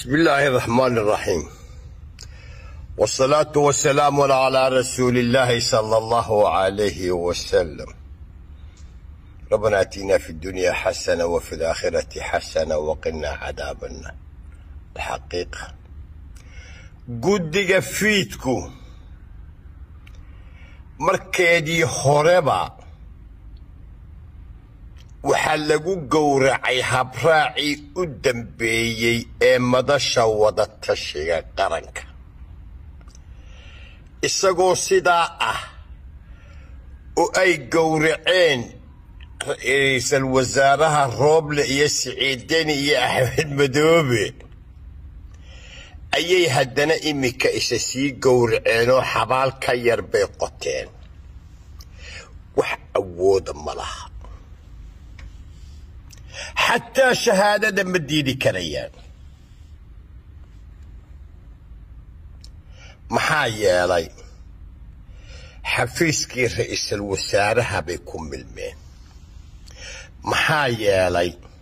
بسم الله الرحمن الرحيم والصلاة والسلام على رسول الله صلى الله عليه وسلم ربنا اتنا في الدنيا حسنة وفي الآخرة حسنة وقنا عذاب النار الحقيقة guddiga fiidku markeedii horeba waxaa lagu gowracay habraacii u dambeeyey ee madasha wadatashiga qaranka isagoo sidaa ah oo ay gowraceen ra-iisul wasaaraha rooble iyo siciideni iyo axmed madoobe ayay haddana iminka isa sii gowraceenoo xabaal ka yar bay qoteen wax awooda ma laha xataa shahaadada ma diidi karayaan maxaa yeelay xafiiskii ra-iisul wasaaraha bay ku milmeen maxaa yeelay